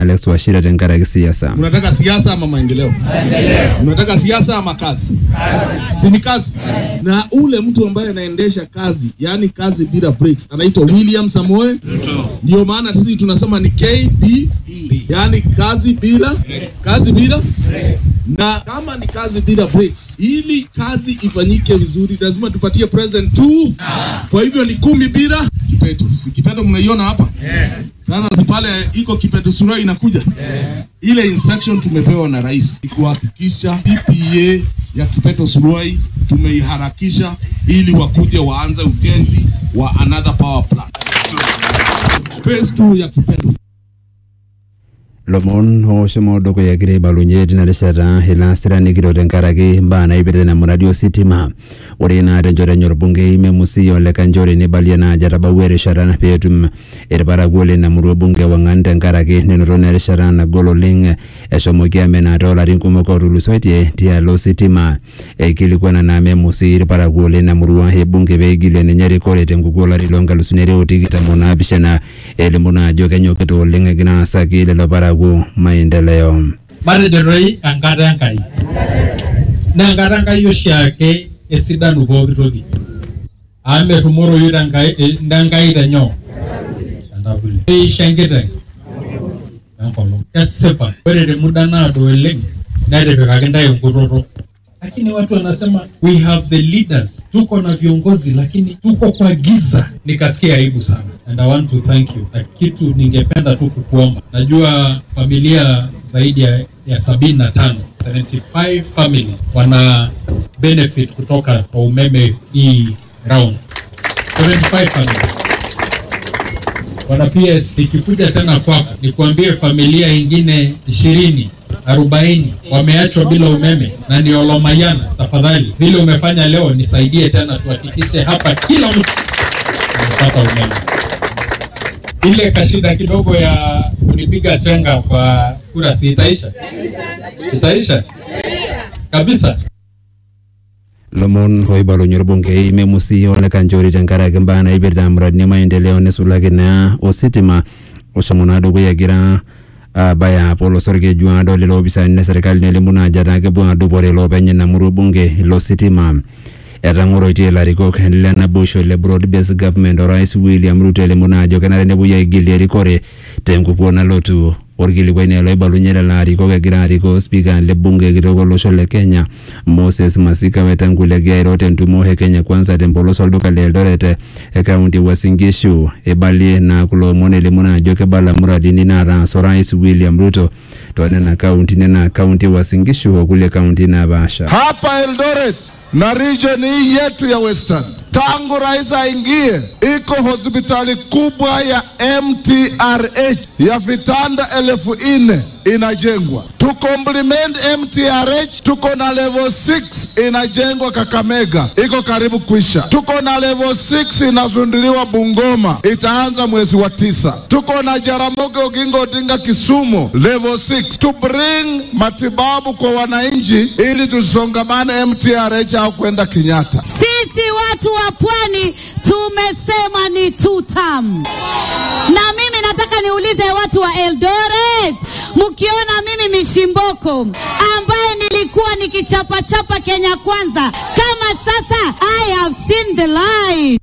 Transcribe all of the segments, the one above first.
Alex Wachira tenkaraki siasa. Unataka siasa ama maendeleo? Unataka siasa ama kazi? Si ni kazi? Na ule mtu ambaye anaendesha kazi, yani kazi bila breaks, anaitwa William Samoe. Ndio maana sisi tunasema ni KB, yani kazi bila kazi bila na kama ni kazi bila breaks, ili kazi ifanyike vizuri, lazima tupatie present tu. Kwa hivyo ni kumi bila kipeto. Si kipeto mnaiona hapa? Sasa si pale iko kipeto sura inakuja ile instruction tumepewa na rais ni kuhakikisha PPA ya Kipeto Suruai tumeiharakisha ili wakuje waanze ujenzi wa another power plant. Phase 2 ya Kipeto lomon oshomo dukuya kira ibalunye tina rishata ilasiranigiro tenkaraki mbaa naipirta na muradi ositima ore ina tenchoto enye orbungei memusi ole kanchori nibalie naajo etabawua erishata peetum irparakuo lina murua bunge wang'an tenkaraki nenoto naa erishata nagol oleng eshomoki amenaa toolarin kumok otulusoitie tialo ositima eikilikuana naa memusi irparakuo lina murua ebunge peigilie ninye rikore tenkukuo olari loonkalusuni are otikitam onaapishana elimu naa ajo kenyokita oleng egira aasaki lelo parakuo maendeleo matejo toi enkata enkai naa enkata enkai oshiake esidanu pooki toki amu metumoroyu tenkai eh, tenkai tenyoo tentavuli keisho enkiteng enkolong kesipa ore temuda naado oleng netipikaki ntae enkutoto lakini watu wanasema we have the leaders tuko na viongozi lakini tuko kwa giza nikasikia aibu sana and i want to thank you na kitu ningependa tu kukuomba najua familia zaidi ya, ya sabini na tano 75 families wana benefit kutoka kwa umeme hii round 75 families Bwana PS, nikikuja tena kwako nikuambie familia ingine ishirini arobaini wameachwa bila umeme na ni Olomayana. Tafadhali, vile umefanya leo, nisaidie tena, tuhakikishe hapa kila mtu amepata umeme. Ile kashida kidogo ya kunipiga chenga kwa kura, si itaisha? Itaisha kabisa. lomon oibalunye orbungei memusi ole kanchori tenkaraki mbaa naipirta muradini maendeleo nisulaki naa ositima oshomo naa dukuya egira abaya polosorkeju ado lelo opisani le serikali nelimu naa ajo etaa kepuo adupore iloopeny ina murua bunge ilo sitima etang'oroitie ilarikok le naboisho le broad based government orais William Ruto elimu naa ajo kenare nepuoi aigilie erikore tenkukuo nalotu orkilikuai naa loibalunye lelo arikok egira arikoo spika le bunge kitok olosho le Kenya Moses Masika Wetangula egira airo tentumo e Kenya kwanza tempolos olduka le Eldoret e kaunti e Uasin Gishu eibalie naa kulo omon elimu naa ajo kebala muradini naataasa orais William Ruto toonena kauntini naa kaunti e Uasin Gishu okulie kauntini napaasha hapa Eldoret na region hii yetu ya Western, tangu rais aingie, iko hospitali kubwa ya MTRH ya vitanda elfu nne inajengwa. To complement MTRH, tuko na level 6 inajengwa Kakamega, iko karibu kuisha. Tuko na level 6 inazunduliwa Bungoma, itaanza mwezi wa tisa. Tuko na Jaramogi Oginga Odinga Kisumu, level 6 to bring matibabu kwa wananchi, ili tusongamane MTRH au kwenda Kenyatta. Sisi watu wa pwani tumesema ni two term. Na mimi nataka niulize watu wa Eldoret, mkiona mimi Mishimboko ambaye nilikuwa nikichapachapa Kenya Kwanza, kama sasa I have seen the light.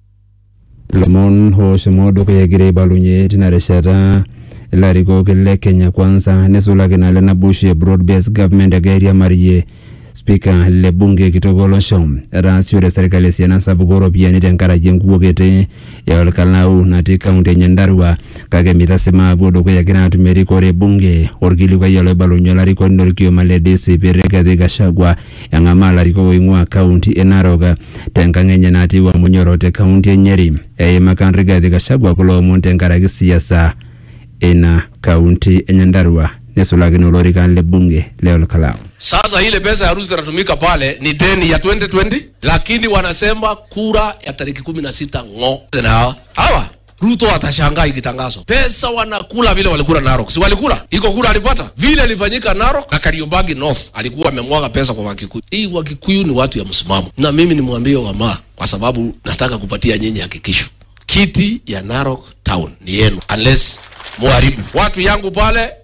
lomon oshomo dukuya egira aibalunye tina rishata ilarikok le Kenya kwanza nisulaki naa le naboisho e broad based government egira airiamarie spika le bunge kitok olosho etaasiore serkali esiana sapuk ooropiyiani tenkaraki enkukuo kiti ya olkalau natii kaunti enye ndarua kake mitasima apuo dukuya egira atum erikore bunge orkilikuai oloibalunye olarikoni lorkioma le DCP Rigathi Gachagua eng'amaa ilarikok oing'ua kaunti e Narok tenkang enye natii Wamunyoro te kaunti e Nyeri eimaka Rigathi Gachagua kulo omon tenkaraki siasa ina kaunti enye ndarua nesulakino olorikan le bunge le olkalau Sasa ile pesa ya harusi inatumika pale ni deni ya 2020, lakini wanasema kura ya tariki kumi na sita ng'o na hawa hawa Ruto atashangaa ikitangazwa. Pesa wanakula vile walikula Narok, si walikula? Iko kura alipata vile ilifanyika Narok na Kariobangi North, alikuwa amemwaga pesa kwa Wakikuyu. Hii Wakikuyu ni watu ya msimamo, na mimi nimwambie Wamaa kwa sababu nataka kupatia nyinyi hakikisho kiti ya Narok town ni yenu, unless muharibu watu yangu pale